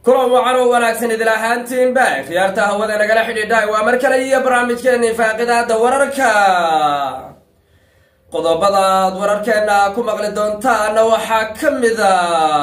kulan wacan oo wanaagsan idil ahaantiinba khiyaarta hawada nagala xidhiidha waa mar kale iyo barnaamijkeeni faaqidaada wararka qodobadaad wararkeena ku maqli doontaana waxaa ka mid a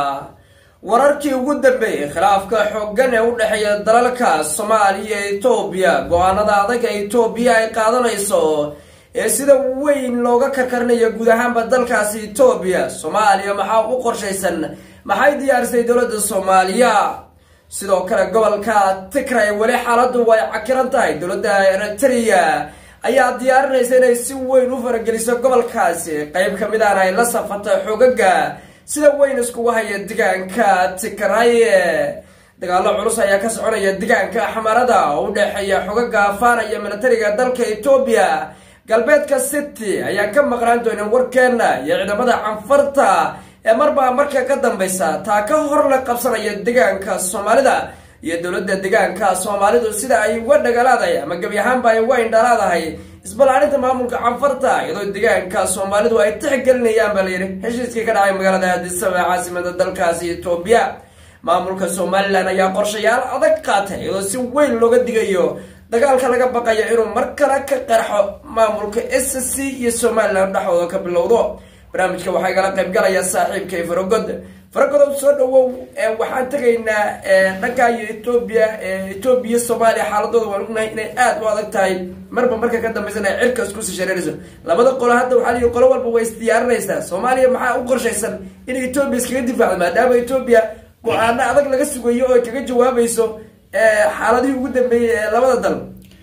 wararkii ugu dambeeyey khilaafka xoogan ee u dhexeeya dalalka soomaaliya iyo etoobiya go-aanada adaga etoobiya ay qaadanayso ee sida weyn looga karkarinayo guud ahaanba dalkaasi etoobiya soomaaliya maxaa u qorshaysan maxay diyaarisay dowladda soomaaliya sidoo kale gobolka tigray weli xaaladu way cakiran tahay dowladda eritrea ayaa diyaarinaysa inay si weyn u farageliso gobolkaasi qeyb ka mid ahna ay la safatay xogaga sida weyn iskugu haya degaanka tigray dagaalo culus ayaa ka soconaya degaanka xamarada oo u dhexeeya xogaga afaana iyo militariga dalka etoobiya galbeedka city ayaan ka maqnaan doonin warkeena iyo ciidamada canfarta ee marbaa marka ka dambaysa taa ka hor la qabsanaya degaanka soomaalida iyo dowladda degaanka soomaalidu sida ay uga dhagalaadahay ama gebi ahaanba ay uga indhalaadahay isbalaarinta maamulka canfarta iyadoo degaanka soomaalidu ay tixgelinayaan baa layidhi heshiiskii ka dhacay magaalada addisaba caasimada dalkaasi etoobiya maamulka somalilan ayaa qorshayaal adag qaatay iyadoo si weyn looga digayo dagaalka laga baqayo inuu mar kale ka qarxo maamulka s c iyo somalilan dhexdooda ka bilowdo barnaamijka waxaa igala qayb galaya saaxiibkay faragod faragodow soo dhawow waxaan tegaynaa dhanka iyo etoobiya etoobiya soomaaliya xaaladooda waan ognahay inay aada u adag tahay marba marka ka dambaysan ay cirka iskusii shareerayso labada qolo hadda waxaa liyi qolo walba way isdiyaarinaysaa soomaaliya maxaa u qorshaysan inay etoobiya iskaga difaacdo maadaama etoobiya go-aano adag laga sugayo oo ay kaga jawaabayso xaaladihii ugu dambeeyey ee labada dal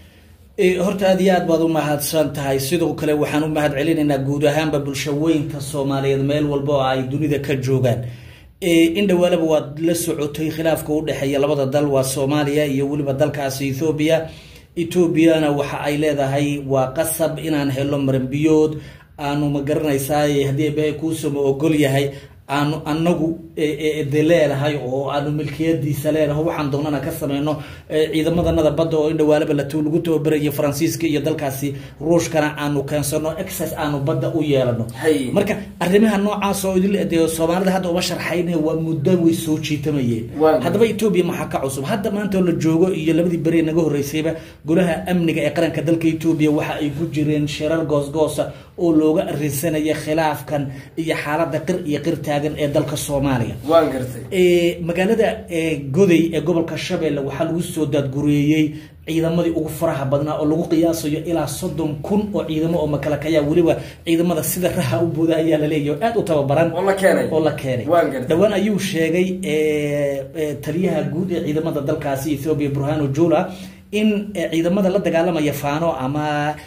horta aad iyo aad baad u mahadsan tahay sidoo kale waxaan u mahad celinaynaa guud ahaanba bulshaweynka soomaaliyeed meel walba oo ay dunida ka joogaan in dhawaalaba waad la socotay khilaafka u dhexeeya labada dal waa soomaaliya iyo weliba dalkaasi ethoobiya etoobiyana waxa ay leedahay waa qasab inaan helo maranbiyood aanu ma garanaysaa haddii eebahay kuusama ogol yahay aanu anagu de leedahay oo aanu milkiyadiisa leedahay waxaan doonana ka sameyno ciidamadanada badda oo in dhawaalaba lat lagu tababerayo faransiiska iyo dalkaasi ruushkana aanu keensano excess aanu badda u yeelano marka arrimaha noocaas oo de soomaalida hadda uma sharxayn waa muddo way soo jiitamayeen haddaba etoobiya maxaa ka cusub hadda maanta la joogo iyo labadii beri naga horreysayba golaha amniga ee qaranka dalka etoobiya waxa ay ku jireen shirar goosgoosa oo looga arinsanaya khilaafkan iyo xaalada qir iyo qirtaa ee dalka soomaaliya magaalada goday ee gobolka shabeelle waxaa lagu soo daadgureeyey ciidamadii ugu faraha badnaa oo lagu qiyaasayo ilaa soddon kun oo ciidamo oo makalakaya weliba ciidamada sida raha u booda ayaa laleeyahy oo aad u tababaran oo la keenay dhowaan ayuu sheegay taliyaha guud ee ciidamada dalkaasi ethoobiya burhano jula in ciidamada la dagaalamaya faano ama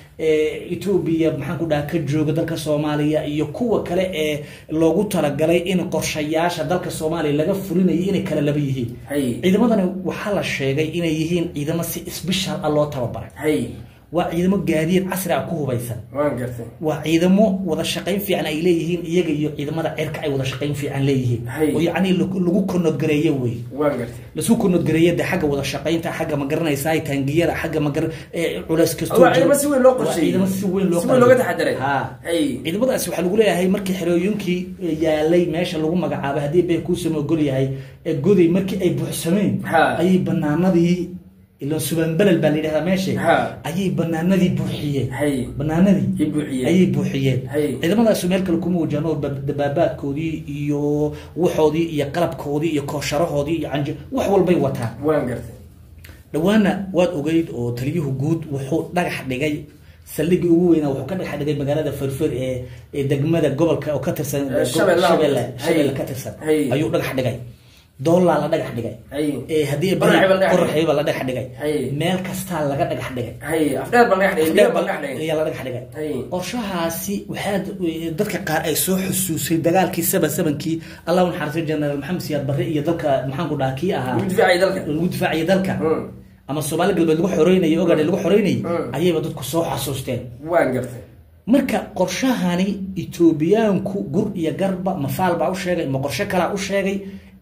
etoobiya maxaan ku dhaha ka jooga dalka soomaaliya iyo kuwa kale ee loogu talagalay in qorshayaasha dalka soomaaliya laga fulinayo inay kala laba yihiin ciidamadani waxaa la sheegay inay yihiin ciidamo si sbeshal ah loo tababaray waa ciidamo gaadiid casri ah ku hubaysan waa ciidamo wada shaqayn fiican ay leeyihiin iyaga iyo ciidamada cirka ay wada shaqayn fiican leeyihiin oo yacni lagu konodgareeye wey lasu konodgareeye de xagga wada shaqaynta xagga ma garanaysaa taangiyada xagga magar culeys kastoociidamo si weyn loo ciidamo si weyn looga taxadiray ha ciidamadaasi waxaa lagu leeyahay markii xerooyinkii yaalay meesha lagu magacaabay haddii bay kuusama ogol yahay goday markii ay buuxsameen ayay banaanadii ilan subanbelel baa la yidhahdaa meesha ayay banaanadii buuxiyeen banaanadii ayay buuxiyeen ciidamadaasi meel kale kuma wajahno dabaabaadkoodii iyo waxoodii iyo qalabkoodii iyo koosharahoodii iyo canj wax walbay wataan dhawaana waad ogeyd oo taliyuhu guud wuxuu dhagax dhigay saldhigii ugu weynaa wuxuu ka dhagax dhigay magaalada ferfer ee ee degmada gobolka oo ka tirsan shabeelle shabeelle ka tirsan ayuu dhagax dhigay doolaa la dhagax dhigay haddii qoraxayba la dhagax dhigay meel kastaa laga dhagax dhigay ayaa la dhagax dhigay qorshahaasi waxaa dadka qaar ay soo xusuusay dagaalkii saba sabankii allah naxariistay generaal maxamed siyaad barre iyo dalka maxaan ku dhaha kii ahaa lagu difaacaya dalka ama soomaali galbeed lagu xoreynayay ogaadhe lagu xoreynayay ayayba dadku soo xasuusteen marka qorshahani etoobiyaanku gur iyo garba mafaal baa u sheegay ma qorshe kalaa u sheegay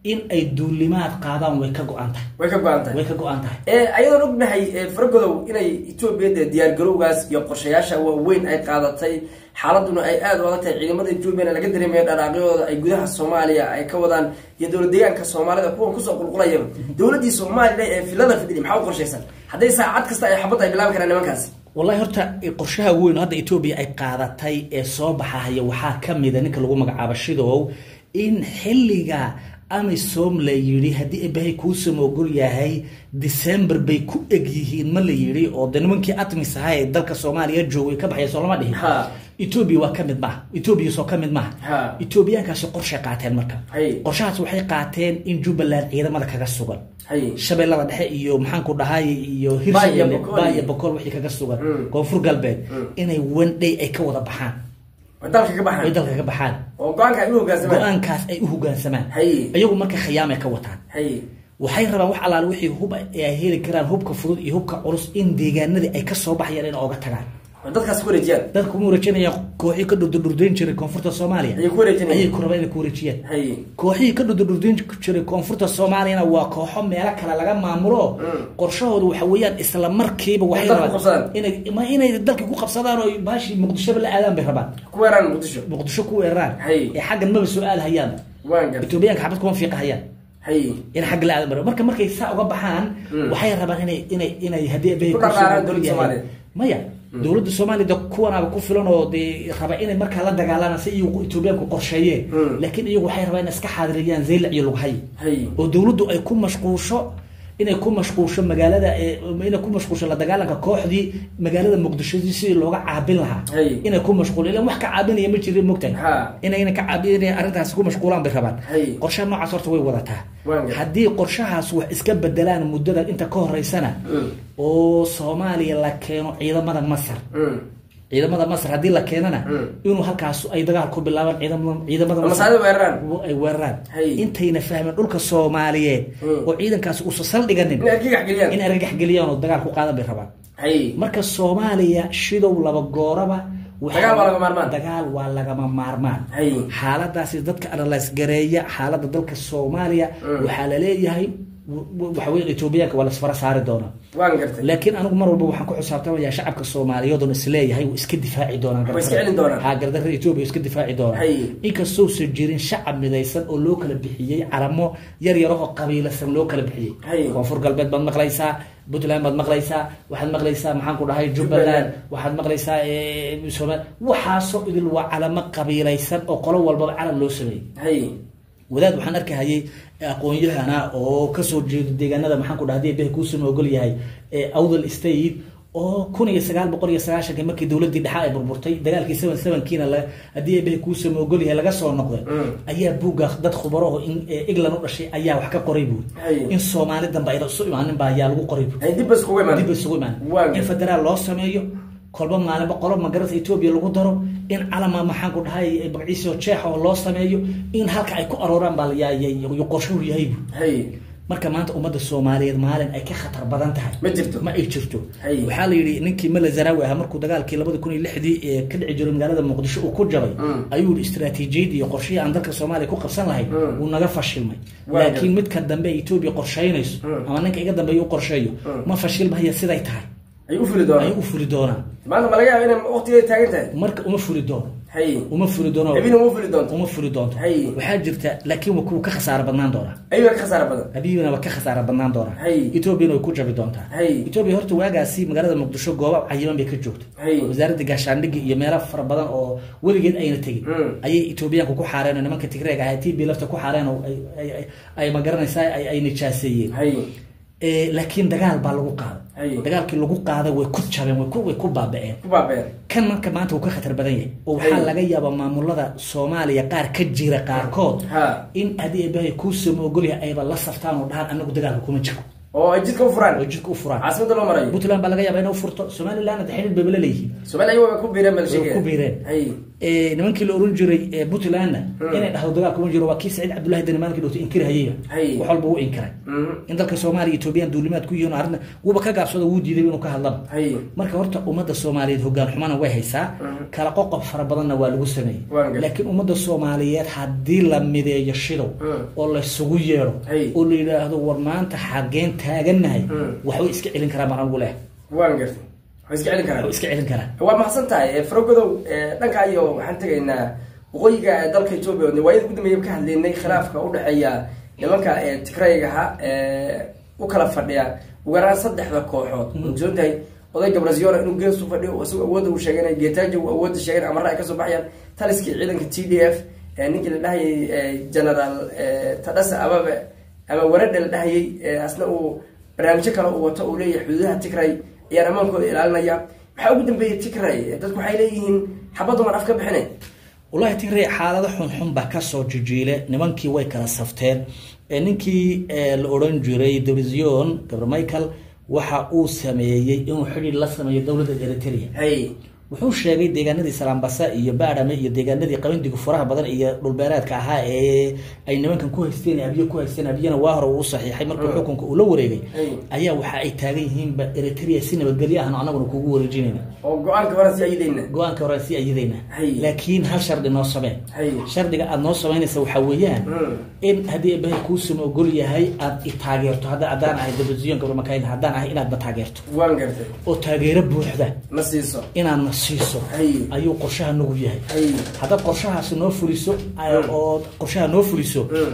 in ay duulimaad qaadaan way ka go-an tahay way ka go-an tahay way ka go-an tahay ayadoon ognahay faragodow inay etoobiya dee diyaargarowgaas iyo qorshayaasha waaweyn ay qaadatay xaaladuna ay aada u adag tahay ciidamada etoobiyana laga dareemayo dhanaaqyadooda ay gudaha soomaaliya ay ka wadaan iyo dowlad deegaanka soomaalida kuwan kusoo qulqulayaba dowladdii soomaliya ee filada fidhidi maxaa u qorshaysan hadday saacad kasta ay xabad ay bilaabi karaan nimankaasi wallahi horta qorshaha weyn hadda etoobiya ay qaadatay ee soo baxahaya waxaa ka mida ninka lagu magacaabo shidow in xilliga amisom la yidhi haddii abahay kuusama ogol yahay december bay ku eg yihiin ma la yidhi oo de nimankii atmis ahaa ee dalka soomaaliya joogay ka baxaya soo lama dhihin Ha. etoobiya waa ka mid maaha etoobiya soo ka mid maaha Ha. etoobiyaankaasi qorshay qaateen marka Hay. qorshahaas waxay qaateen in jubbaland ciidamada kaga sugan hay shabeellada dhexe iyo maxaanku dhahay iyo Baa iyo hirshabelle Boqol. baa iyo boqol wixii kaga sugan Mm. koonfur galbeed Mm. inay one day ay ka wada baxaan way dalka ka ay baxaan dalka ka baxaan oo go-aanka ay u hogaansamaan go-aankaas ay u hogaansamaan Hay. iyagu marka khiyaamay ka wataan hay waxay rabaan wax allaale wixii hub ee ay heli karaan hubka fudud iyo hubka culus in deegaanadii ay kasoo baxayaan in ooga tagaan way dadkaas ku wareejiyaan dadka kuma wareejinayaan kooxii ka dhurdurdurdayn jiray koonfurta soomaaliya ayay ku wareejinayaan ayay ku rabaan inay ku wareejiyaan hay kooxihii ka dhurdurdurdayn jiray koonfurta soomaaliyana waa kooxo meelo kale laga maamulo Mm. qorshahoodu waxa weeyaan isla markiiba waxay dalka ku rabaan qabsadaan. inay ma inay dalka ku qabsadaan oo baashii muqdishoba la aadaan bay rabaan ku weeraan muqdisho muqdisho ku weeraraan Hay. ee xaggan maba soo aadahayaan waan gartay etoobiyaanka xabad kuma fiiqahayaan hay in xagga la aadan maro marka markay saa uga baxaan Mm. waxay rabaan inay inay inay haddii abahay Ku kusoo dhaqaaqaan ogol dowladda yahay- Soomaaliya. maya dowladda soomaaliya de kuwanaaba ku filan oo dee raba inay markaa la dagaalaan si iyagu etoobiyaanku qorsheeyeen Mm. laakiin iyagu waxay rabaan inay iska xaadiriyaan zaylac iyo lughay hay oo dowladdu ay ku mashquusho inay ku mashquusho magaalada ee inay ku mashquusho la dagaalanka kooxdii magaalada muqdisho sidii looga caabin lahaa Hay. inay ku mashquul ilan wax ka caabinaya ma jirin mogtahay Ha. inayna ka caabinaya arrintaasi ku mashquulaan bay rabaan Hay. qorshaha noocaas horta way wadataa Waan gartay. haddii qorshahaas wax iska bedelaan muddada inta ka horeysana Mm. oo soomaaliya la keeno ciidamada masar Mm. ciidamada masar haddii la keenana Mm. inuu halkaas ay dagaal ku bilaabaan ciidamada ciidamada ama Masar saada weeraraan ay weeraraan Hay. intayna fahmeen dhulka soomaaliyeed Mm. oo ciidankaasi uusa saldhiganin inay argagax geliyaan in argagax geliyaan oo dagaal ku qaadan bay rabaan hay marka soomaaliya shidow laba gooraba waxa- Dagaal waa lagama maarmaan. dagaal waa lagama maarmaan Hay. xaaladaasi dadka analyse gareeya xaalada dalka soomaaliya Mm. waxaa laleeyahay w- w- waxa weye etoobiyaanka waa lasfara saari doonaa waan gartay laakiin anigu mar walba waxaan ku xisaabtamaya shacabka soomaaliyeed oon isleeyahay wuu iska difaaci doonaan Way iska celin doonaan. ha gardarada etoobiya iska difaaci doonaan Hay. inkastousan jirin shacab midaysan oo loo kala bixiyey calamo yar yaro oo qabiilasan loo kala bixiyey Hay. koonfur galbeed baad maqlaysaa puntland baad maqlaysaa waxaad maqlaysaa maxaan ku dhahay jubbaland Jubbaland. waxaad maqlaysaa eh, somaal waxaasoo idil waa calamo qabiilaysan oo qolo walbaba calan loo sameeyey hay wadaad waxaan arkahayay aqoon-yahana oo kasoo jeedo deegaanada maxaan ku dhaha hadii ebehe kuusama ogol yahay ee awdal state oo kun iyo sagaal boqol iyo sagaashanki markii dowladii dhexa ay burburtay dagaalkii seven sevenkiina la haddii ebehe kuusama ogol yahay laga soo noqday Mm. ayaa buugga dad khubaro oo in ee england u dhashay ayaa wax ka qoray buuri Hay. in soomaali dambe ayna isu imaanin ba ayaa lagu qoray buuri hay dib bas kuga imaan dib isugu imaan Waa in gartay. federaal loo sameeyo kolba maalinba qolo magarata etoobiya lagu daro in calama maxaan ku dhahay magaciisio jeexa oo loo sameeyo in halka ay ku arooraan baa layaayay qorshuhu yahay bu hay marka maanta ummadda soomaaliyeed maalin ay ka khatar badan tahay ma jirto ma ay jirto Hay. waxaa la yidhi ninkii mala zaraawi ahaa markuu dagaalkii labada kun iyo lixdii ee ka dhici jiray magaalada muqdisho uu ku jabay Mm. ayuu yihi istaraatiijiyad iyo qorshihii aan dalka soomaaliya ku qabsan lahayn Mm. wuu naga fashilmay Waa laakiin midka dambe ee etoobiya qorshaynayso Mm. ama ninka iga dambeeya u qorsheeyo Mm. ma fashilmahaya siday tahay ay u fuli ay doonaan u furi doonaan maanta ma laga yaaba inay waqtigeeda taagan tahay marka uma furi doono hay uma furi doono habina uma fuli doonto uma furi doonto Hay. waxaa jirta laakiin waa kuwa ka khasaaro badnaan doonaa ayuu ka khasaara badan habiyana waa ka khasaaro badnaan doonaa Hay. etoobiyana way ku jabi doontaa Hay. etoobiya horta waagaasi magaalada muqdisho gooba cayiman bay ka joogta Hay. wasaaradda gaashaandhigga iyo meelo fara badan oo weligeed ayna tegin Mm. ayay etoobiyaanku ku xaareen oo nimanka tigreeg ahaa t b lafta ku xaareen oo ay- ay- ay- ay magaranaysaa ay ay nijaaseeyeen hay Eh, laakiin dagaal baa lagu qaaday Hay. dagaalkii lagu qaaday way ku jabeen way ku way ku baaba'een ku baabeen kan marka maanta wuu ka khatar badan yahay oo waxaa Hay. laga yaabaa maamulada soomaaliya qaar ka jira qaarkood Ha. in haddii eebahay kuusama ogolyahay ayba la saftaan oo dhahaan anagu dagaalka kuma jiro oo ay jidka u furaan oo jidka u furaan caasimada loo marayo puntland baa laga yaabaa inay u furto somalilandna de xidhiid bayba la leeyihiin soomaaliya ayaga waa ku biireen bal way sheegaya ku biireen hay eh, nimankii la oran jiray eh, puntlandna inay dhahdo dagaal kuma jiro waa kii saciid cabdullahi dani maalinkii dhowtay inkirhayayba Hay. wax walba wuu inkiray in dalka soomaaliya etoobiyaan duulimaad ku yihiin oo arrinta wuuba ka gaabsado wuu diiday inuu ka hadlaba Hay. marka horta ummadda soomaaliyeed hogaan xumana way haysaa kala qoqob fara badanna waa lagu sameeyey Waan gartay. laakiin ummadda soomaaliyeed haddii la mideeyo shidow Mm. oo laysugu yeedho Hay. oo la yidhaahdo war maanta xageen taagannahay Mm. waxbay iska celin karaa mar anigu leh waan gartay waa iska celin karaa waxbay iska celin karaa waa mahadsan tahay farogodow dhanka iyo waxaan tegaynaa waqooyiga ee dalka etoobiya oo waayada ugu dambeeya ka hadlaynay khilaafka u dhexeeya nimanka ee tigraygaha ee u kala fadhiya ugu yaraan saddexda kooxood ogsoon tahay oday gabraziona inuu geesu fadhiyo oo isagoo awoodda uu sheeganay geetaajo uu awoodda sheeganay amarra ay kasoo baxayaan taliskii ciidanka t d f ee ninkii la dhahayay ee, generaal ee, tadhasa ababe ama waradha la dhahayay ee, asna uu barnaamijyo kale uu wato uu leeyahay xuduudaha tigray ayaan ammaankooda ilaalinaya maxaa ugu dambeeyey tigray dadku waxay leeyihiin xabadduman af ka bixinay wallahi tigray xaalado xunxun baa kasoo jijiile nimankii way kala safteen ee ninkii ee, la odhan jiray division gabr michael waxa uu sameeyey inuu xidhiir la sameeyo dowladda eritrea hay wuxuu sheegay deegaanadii salaambasa iyo baadhame iyo deegaanadii qabandigu furaha badan iyo dhulbeereedka ahaa ee ay nimankan ku haysteen abiye ku haysteen abiyana waa hore uu saxiixay markuu xukunka uu la wareegay Hey. ayaa waxa ay taagan yihiinba eritrea si nabadgelyo ahna anaguna kugu wareejinayna oo go-aanka hore si ayidayna go-aanka hore si ayadayna Hey. laakiin hal shardi noo sameen Hey. shardiga aada noo samaynaysa waxaa weeyaan Mm. in haddii eebbahay kuusama ogol yahay aada i taageerto hadda haddaan ahay division gabramakayn haddaan ahay inaad na taageerto waan gartay oo taageero buuxda ma siiso inaad na siiso Hay. ayuu qorshaha nagu yahay hay haddaad qorshahaasi noo fuliso oo qorshaha noo fuliso Mm.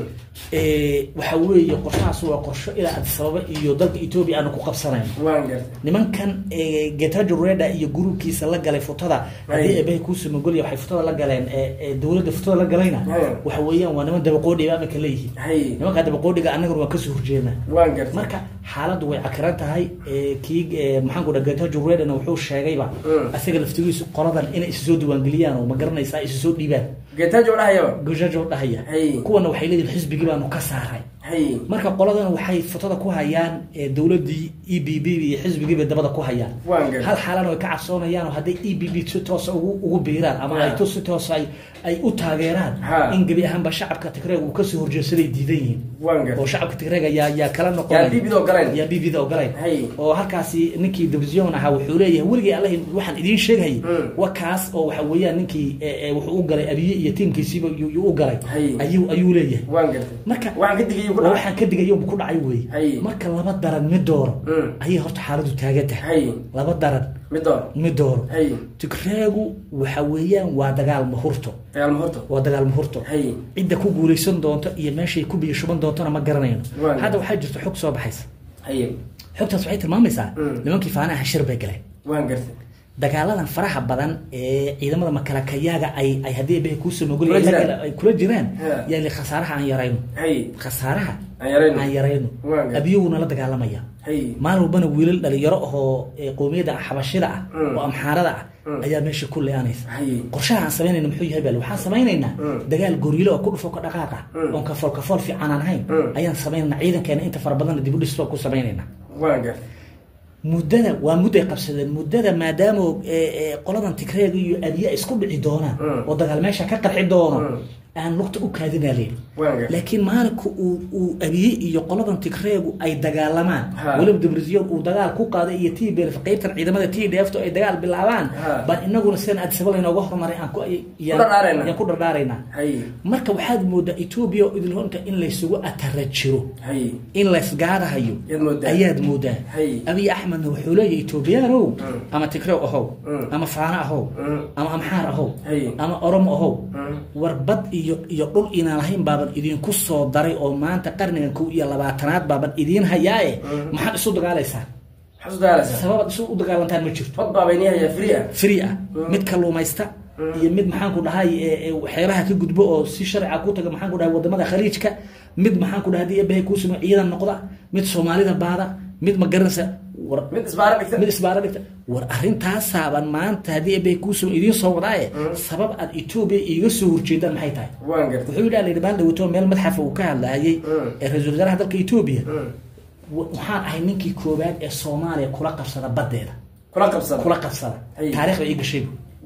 ee, waxa weeye qorshahaasi waa qorsho ilaa addis ababa iyo dalka etoobiya aanu ku qabsanayno waan gartay nimankan ee, getajo reda iyo gruubkiisa la galay futada haddii Ay. eebahay kuusamagolya waxay futada la galeen ee, ee, dowladda futada la galayna Ay. waxa weeyaan waa niman dabaqoodhiba aminka leeyihiin hay nimankaa dabaqoodhiga annaguna waan kasoo horjeednaa waan gartay marka xaaladdu way cakiran tahay ee, kii ee, maxaanku dha getajo redana wuxuu sheegayba Mm. asaga laftigiisu qoladan inay isu soo diiwaangeliyaan oo ma garanaysaa isu soo dhiibaan geetaajo dhahayaba getajo dhahaya Hey. kuwana waxay leeyihin xisbigii baanu ka saaray hay marka qoladan waxay fotada ku hayaan ee, dowladii e b b iyo xisbigiibay dabada ku hayaan Waan gartay. hal xaalana way ka cabsoonayaan oo hadday e b b si toosa ugu ugu biiraan ama ay Ha. to si toosa ay ay u taageeraan Ha. in gebi ahaanba shacabka tigreeg uu kasoo horjeedsaday diidan yihiin waan gartay oo shacabka tigreeg yaa yaa kala noqonay Yaa BB da ogolayn. yaa bb da ogolayn Hay. oo halkaasi ninkii division ahaa wuxuu leeyahay weligay allah waxaan idiin sheegayay Mm. wa kaas oo waxa weeyaan ninkii ee, ee, wuxuu u galay abiye iyo tiimkiisiiba yuu yuu u galay Hay. ayuu ayuu leeyahay waan gartay marka waxaan ka digayay ku waa dhacay waxaan ka digayo ku dhacay wey Hay. marka laba daran mid dooro Mm. ayay horta xaaladu taagan tahay hay laba daran mid door mid dooro hay tigreegu waxa weeyaan waa dagaal mahurto dagaal mahorto waa dagaal mahurto hay cidda ku guulaysan doonto iyo meeshay ku biyo shuban doontona ma garanayno Waa. hadda waxaa jirta xog soo baxaysa hay xogtaas waxay tilmaamaysaa Mm. nimankii faanaha shir bay galeen waan gartay dagaaladan faraha badan ee ciidamada makalakayaaga ay ay haddii eebbahay kuu samogol Kula jiraan. ay kula jiraan Ha. yaa li khasaaraha aan yarayno hay khasaaraha aan yarayno aan yarayno Waa gartay. abiyaguna la dagaalamaya hay maalin walbana wiilal dhalinyaro ahoo ee qowmiyadda xabashida ah Mm. oo amxaarada ah Mm. ayaa meesha ku le-aanaysa hay qorshaha aan samaynayna muxuu yahay bal waxaan samaynaynaa Mm. dagaal goriilo oo ku dhufo ka dhaqaaqa Mm. oon kafool kafool fiican aan ahayn Mm. ayaan samaynaynaa ciidankeena inta fara badanna dib u dhis baan ku samaynaynaa waan gartay muddada waa mudday qabsadeen muddada maadaama ee, ee, qoladan tigreega iyo abiye isku dhici doonaan Mm. oo dagaal meesha ka qarxi doono Mm. aan lugta u kaadinaa leeyi waan gartay laakiin maalinka uu uu abiye iyo qoladan tigreegu ay dagaalamaan Ha. weliba debrisiyon uu dagaal ku qaaday iyo t b qaybtan ciidamada t d f to ay dagaal bilaabaan Ha. baan inaguna sidaan addisaba laynooga hormaray aan ku yaan- dhardhaaraynaa. yaan ku dhardhaaraynaa hay marka waxaad moodaa etoobiya oo idin honta in laysugu atara jiro hay in laysgaadahayo Yaad moodaa. ayaad moodaa Hay. abiy axmedna wuxuu leeyahay etoobiyaanow Mm. ama tigrew ahow Mm. ama faano ahow Mm. ama amxaar ahow Hay. ama oromo ahow Mm. warbad iyo iyo dhul inaan lahayn baaban idinku soo daray oo maanta qarnigan kow iyo labaatanaad baaban idiin hayaae Mm. maxaad isu dagaalaysaa maxaad u dagaalaysaa sababaad isu u dagaalantaan ma jirto fad baa baynii hayaa free ah free ah Mm. mid kalluumaysta Mm. iyo mid maxaanku dhahay ee- ee waxyaabaha ka gudbo oo si sharciga ku taga maxaanku dhahay wadamada khaliijka mid maxaanku dhahay hadii eebbahay kuu sameyo ciidan noqda mid soomaalida baada mid ma garanaysa war mid isbaara dhigta mid isbaara dhigta war arrintaasaban maanta haddii eebbahay kuu sameyo idiin soo wadaaye Mm. sabab aad etoobiya iiga soo horjeedaan maxay tahay waan gartay wuxuu yidhi alayidhi maalin dhawato meel madxafa uu ka hadlaayay Mm. ee ra-iisul wasaaraha dalka etoobiya Mm. wa- waxaan ahay ninkii koowaad ee soomaaliya kula qabsada baddeeda kula qabsada kula qabsada Ay. taariikhda ii gashay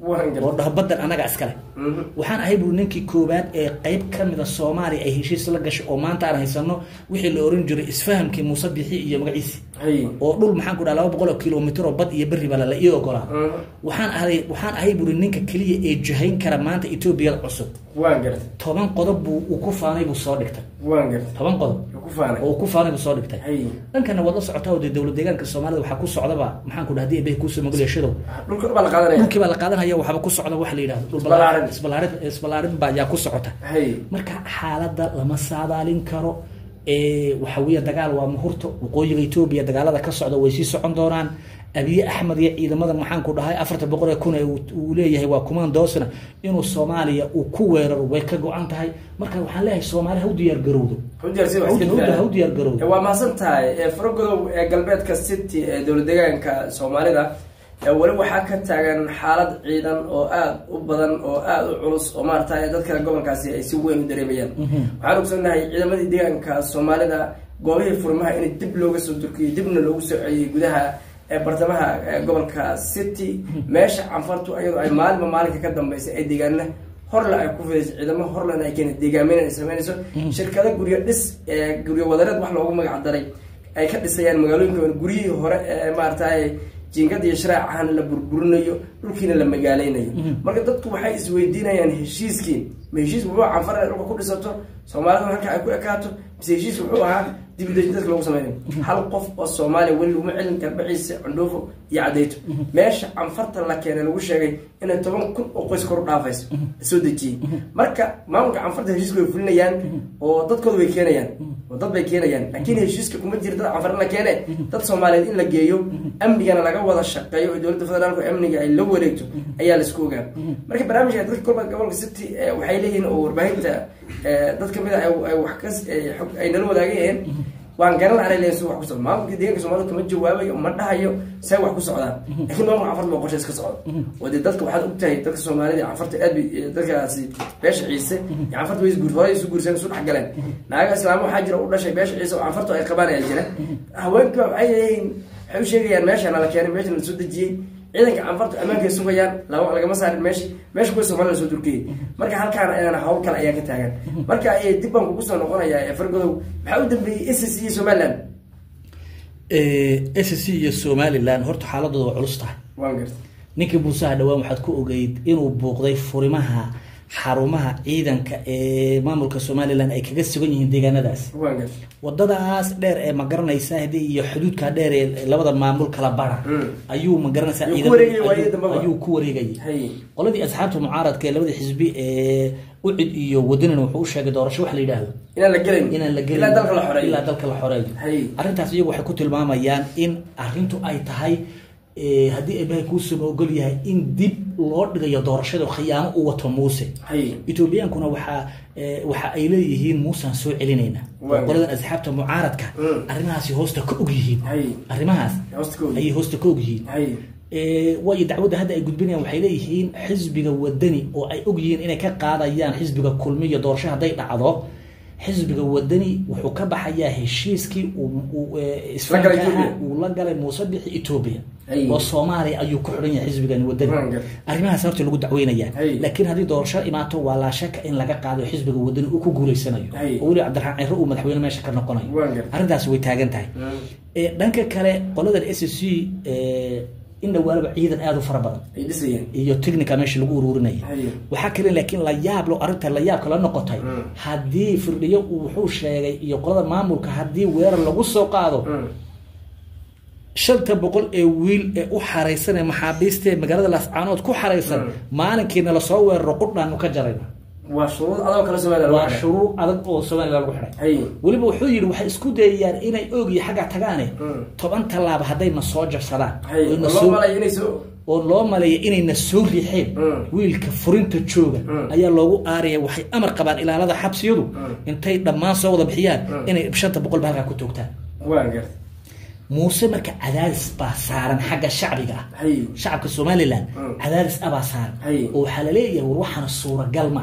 waan gartay oo dhaho baddan anaga iskale Mhm. waxaan ahay buu ninkii koowaad ee qeyb ka mida soomaaliya ay heshiis la gashay oo maanta aan haysano wixii la oran jiray isfahamkii muuse bixi iyo magaciisi hay oo dhul maxaan ku dhaha laba boqol oo kilomitr oo bad iyo berri baa la ii ogolaa Mhm. waxaan ahay waxaan ahay buri ninka keliya ee jahayn kara maanta etoobiyada cusub waan gartay toban qodob buu uu ku faanay buu soo dhigtay waan gartay toban qodob Wuu ku faanay oo uu ku faanay buu soo dhigtay hay dhankana waad la socotaa oo dee dowlad deegaanka soomaalida waxaa ku socdaba maxaan ku dhaha hadii eebay kuusoo magaleeshadow dhulka baa la qaadanaya dhulkii baa la qaadanaya waxba ku socda waxa la yidhahdo dhul Isballaarin. isballaarin isballaarin baa yaa ku socota hay marka xaaladda lama saadaalin karo ee waxa weeye dagaal waa muhurto waqooyiga etoobiya dagaalada ka socda way sii socon doonaan abiye axmed iyo ciidamadan maxaan ku dhahay afartan boqol ee kun ee uu- uu leeyahay waa kumandoosna inuu soomaaliya uu ku weeraro way ka go-an tahay marka waxaan leeyahay soomaali ha u diyaar garowdo hujjarsi Ha u- ha u diyaar garowdo waa mahadsan tahay ee faragodow ee galbeedka city ee dowlad deegaanka soomaalida ee weli waxaa ka taagan xaalad ciidan oo aada u badan oo aada u culus oo maarata dadka gobolkaasi ay si weyn u dareemayaan waxaan ogsoonnahay ciidamadii deegaanka soomaalida goobihii furmaha in dib looga soo durkiyey dibna loogu soo celiyey gudaha ee bartamaha ee gobolka city meesha canfartu iyadoo ay maalinba maalinka ka dambeysay ay deegaana horle ay ku fidayso ciidamo horlena ay keena deegaameyn ay sameynayso shirkado guryo dhis ee guryo wadareed wax loogu magac daray ay ka dhisayaan magaalooyinka guryihii hore ee maaragtay jiingada iyo sharaacahan la burburinayo dhulkiina la magaaleynayo marka dadku waxay isweydiinayaan heshiiskii ma heshiis wuxuu canfar inay dhulka ku dhisato soomaalida halka ay ku ekaato mise heshiis wuxuu ahaa dibudejin dadka loogu sameynayo hal qof oo soomaaliya weli laguma celin garbaciisa cundhuufo iyo cadayto meesha canfarta la keenay lagu sheegay inay toban kun oo qoys kor u dhaafayso la soo dejiyey marka maamulka canfarta heshiiska way fulinayaan oo dadkooda way keenayaan oo dad bay keenayaan laakiin heshiiska kuma jira dad canfar in la keene dad soomaaliyeed in la geeyo amnigana laga wada shaqeeyo oo dowladda federaalku amniga ay la wareegto ayaa laisku ogaa marka barnaamijka dadka golba gobolka city eh, waxay leeyihiin oo warbaahinta eh, dad kamid a ay- ay wax kas eh, xog- ay nala wadaagayeen waan garan lahay leeyihin si wax ku socdo maamulka deegaanka soomaalida kama jawaabayo ma dhahayo see wax ku socdaan laakiin maamulka canfarta baa qorshe iska socda oo dee dadka waxaad ogtahay dadka soomaalida iyo canfarta aad bay eh, dadkaasi beesha ciise iyo canfarta way isguur hore isu guursan isu dhex galeen naaga islaamo waxaa jira u dhashay beesha ciise oo canfartu ay qabaan ayaa jira haweenka waxay leeyihiin waxay u sheegayaan meeshana la keenay meeshana la soo dejiyey ciidanka canfartu ammaanka ay sugayaan lama- lagama saarin meeshi meesha kuwa soomaalida lasoo durkiyey marka halkaana ayana hawl kale ayaa ka taagan marka eh, dib baan kugu soo noqonayaa ee fargodow maxaa u dambeeyey ss iyo somaliland s c iyo somalilan horta xaaladooda waa culus tahay waan garta ninkii buusaha dhawaan waxaad ku ogeyd inuu buuqday furimaha xarumaha ciidanka ee maamulka somalilan ay kaga sugan yihiin deegaanadaasi waan garta wadadaas dheer ee ma garanaysaa hadii iyo xuduudka dheer ee labada maamul kala bara Mm. ayuu ma garanaysaa Ayuu ku ciidan- wareegayay waayihii ayuu- dambaba. ayuu ku wareegayay hay qoladii asxaabta mucaaradka ee labadii xisbi ee ucid iyo wadanina wuxuu u sheegay doorasho wax la yidhaahdo inaan la gelayn inaan la gelin ilaa dalka la xoreeyo ilaa dalka la xoreeyo Hay. arrintaas iyagu waxay ku tilmaamayaan in arrintu ay tahay eh, haddii eebahay kuusama ogol yahay in dib loo dhigayo doorashada khiyaamo u wato muuse hay etoobiyaankuna waxaa eh, waxa ay leeyihiin muusaan soo celinayna Waa. qoladan asxaabta mucaaradka Mm. arrimahaasi hoosta ka og yihiin Hay. arrimahaas hoosta ka og. ayay hoosta ka og yihiin hay Eh, waayo dacwadda hadda ay gudbinayaan waxay leeyihiin xisbiga wadani oo ay og yihiin inay ka qaadayaan xisbiga kulmiyo doorasho hadday dhacdo xisbiga wadani wuxuu ka baxayaa heshiiskii uu- uu, eh, isfahanka galay ahaa Ethiopia. uu la galay muuse bixi etoobiya Ay. oo soomaaliya ayuu ku xidhan yahay xisbigani wadani Waan gar- arrimahaas horta lagu dacweynaya Ay. laakiin haddii doorasho imaato waa laa shaka in laga qaado xisbiga wadani uu ku guuleysanayo Ay. oo weli cabdiraxmaan ciro uu madaxweyne meesha ka noqonayo Waan gar- arrintaasi way taagan tahay Eh, dhanka kale qoladan s c in dhawaalaba ciidan aada u fara badan ay dhisayeen iyo technica meesha lagu ururinaya Haye. waxaa kale laakiin la yaab lo arrinta la yaabka la noqotay Mm. haddii firdhiyo uu wuxuu sheegay iyo qolada maamulka haddii weerar lagu soo qaado shanta boqol ee wiil ee u xaraysan ee maxaabiista ee magaalada laascaanood ku xaraysan Mm. maalinkiina lasoo weeraro qudhaanu ka jarayna waa shuruud adoo kala somaliland waa shuruur adag oo somalilan lagu xidhay hay weliba wuxuu yidhi waxay isku dayayaan inay oogiyo xagga tagaane Mm. toban tallaaba haddayna soo jabsadaan hay oo na loo soo- malay inay soo oo loo maleeya inayna soo riixeen Mm. wiilka furinta jooga Mm. ayaa loogu aaraya waxay amar qabaan ilaalada xabsiyadu Mm. intay dhammaan soo wada bixiyaan Mm. inay shanta boqolba halkaa ku toogtaan waan gartay muuse marka cadaadis baa saaran xagga shacbiga ah hay shacabka somalilan Mm. cadaadis abaa saaran Hay. oo waxaa laleeyahay war waxaana suuragal ma ah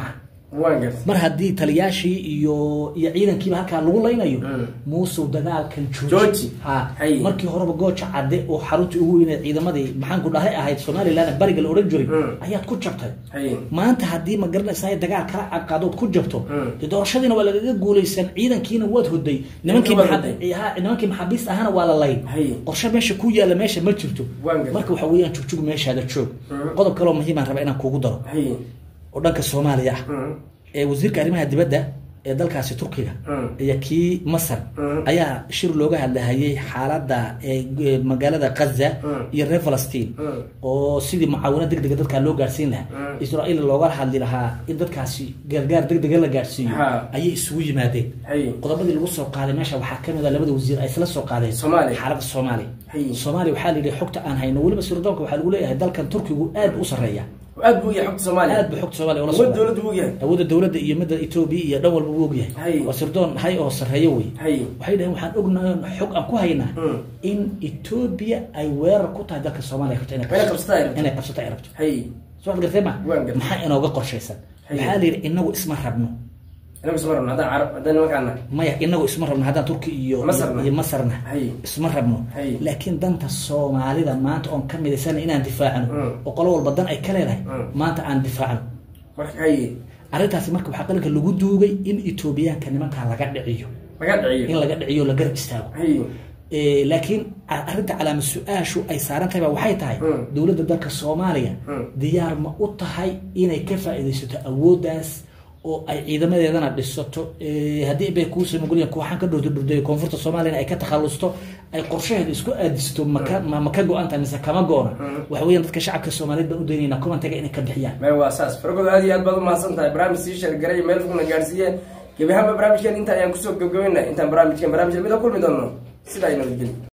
waan gartay mar haddii taliyaashii iyo iyo ciidankiiba halkaa lagu laynayo Mm. muusow dagaalkan Jooji. jooji ha Hay. markii horeba gooja cadde oo xaruntii ugu weyneed ciidamadii maxaan ku dhahay ahayd somalilan bariga la odhan jiray Mm. ayaad ku jabtay hay maanta haddii ma garanaysaa dagaal kala cadqaadood ku jabto Mm. dee doorashadiina waa lagaga guulaysan ciidankiina waad hoday nimankii waad maxab- hoday. ha, nimankii maxaabiista ahana waa la layn Hay. qorshe meesha ku yaalla meesha ma jirto Waan gartay. marka waxa weeyaan jugjug meeshaada joog Mm. qodob kaloo muhiimaan raba inaan kuugu daro hay oo dhanka soomaaliya ah Mm. ee wasiirka arrimaha dibadda ee dalkaasi turkiga Mm. iyo kii masar Mm. ayaa shir looga hadlahayay xaaladda ee ee magaalada gaza Mm. iyo reer falastiin Mm. oo sidii mucaawino degdega dadkaa loo gaarsiin lahaa Mm. israa'iil looga hadli lahaa in dadkaasi gargaar degdega la gaarsiiyo Ha. ayay isugu yimaadeen hay qodobadii lagu soo qaaday meesha waxaa kamid a labada wasiir ay isla soo qaadeen Soomaaliya. xaaladda soomaaliya Hay. soomaaliya waxaa la yidhi xogta aan hayno weliba sirdoonka waxaa lagu leeyahay dalkan turkigu aad u sarreeya aad buu yahay xogta soomaaliya aad buu xogta soomaaliya ula awood socdaa dowladda buu yahay awoodda dowladda iyo midda etoobiya iyo dhan walba wuu ogyahay Hay. waa sirdoon hay oo sarreeyo wey hay waxay dhaheen waxaan ognahay xog aan ku haynaa Mm. in etoobiya ay weerar ku tahay dalka soomaaliya rabto inay Inay qabsato ay rabto. inay qabsato ay rabto hay soo ad gartay ma Waan gartay. maxaa inooga qorshaysan Hay. waxaa la yidhi inagu isma rabno inagu isma rabno haddaan carab haddaan nimankaana maya inagu isma rabno haddaan turki iyo Masarna. iyo masarna Hay. isma rabno Hay. laakiin danta soomaalida maanta oon ka midaysana inaan difaacno Mm. oo qolo walba dan ay ka leedahay Mm. maanta aan difaacno marka hay arrintaasi marka waxaa qalinka lagu duugay in etoobiyaanka nimankaa laga dhiciyo laga in dhiciyo laga dhiciyo la garab istaago hay Eh, laakiin a- arrinta calaama su-aashu ay saaran tahay ba waxay tahay Mm. dowladda dalka soomaaliya Mm. diyaar ma u tahay inay ka faa'iidaysato awooddaas oo ay ciidamadeedana dhisato Eh, haddii bay kuusoo mogolyahan kooxaan ka dhurda dhurday koonfurta soomaaliyana ay ka takhalusto ay qorshaheeda isku aadisto maka ma ma ka go-an tahay mise kama go-ona Mm. waxa weeyaan dadka shacabka soomaaliyeed baan u daynaynaa kumantaga inay ka bixiyaan meel waa saas fargood aad iyo aad baad umahadsan tahay barnaamij sii sheergaray meel fogna gaarsiiye gebi ahaanba barnaamijkeen inta ayaan kusoo gabgabayna intaan barnaamijkan barnaamij lamid a kulmi doono sidaa inoo geli